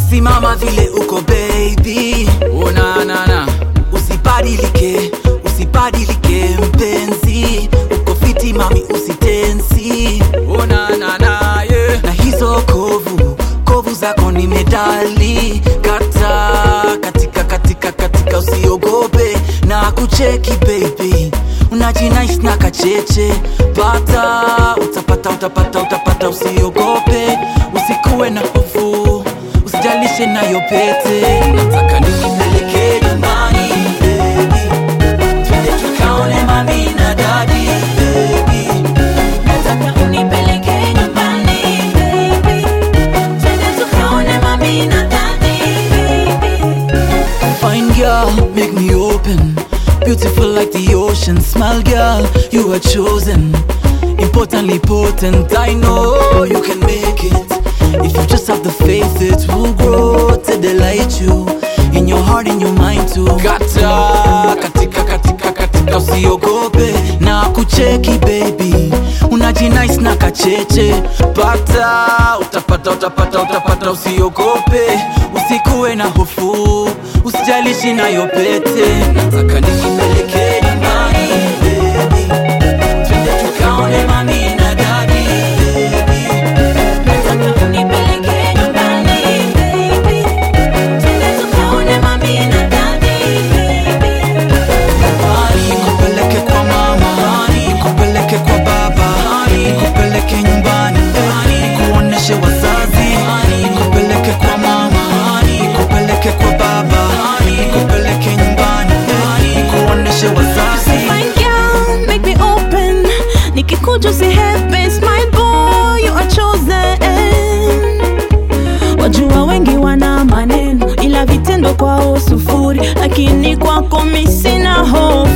simama vile uko baby unanana usibadilike usibadilike mpenzi uko fiti mami usitensi unanana yeah. na hizo kovu kovu zako ni medali kata katika katika katika usiogope na kucheki baby unajinais na kacheche pata utapata utapata utapata usiogope usikuwe na hofu usijalishe nayo pete nataka nipeleke nyumbani baby twende tukaone mami na dadi baby Nataka unipeleke nyumbani, baby. Twende tukaone mami na daddy, baby. Fine girl, make me open. Beautiful like the ocean. Smile, girl, you are chosen. Importantly potent, I know you can make it. If you just have the faith, it will grow to delight you. In your heart, in your mind too. Kata, katika, katika, katika, usiogope na kucheki baby. Unajinice na kacheche, pata, utapata, utapata, utapata, usiogope, usikuwe na hofu, usijalishi nayo pete. Nataka nikipeleke nyumbani baby, twende tukaone mami na dadi baby. Nataka unipeleke nyumbani, baby. Twende tukaone mami na daddy, baby. Nyumbani, nikupeleke kwa mama, nikupeleke kwa baba, nikupeleke nyumbani, nikuoneshe wazazi, nikupeleke kwa mama, nikupeleke kwa baba, nikupeleke nyumbani, nikuoneshe wazazi. Fine girl, make me open. Nikikuja usihepes, my boy, you are chosen. Wajua wengi wana maneno ila vitendo kwao sufuri, lakini kwako mi sina hofu.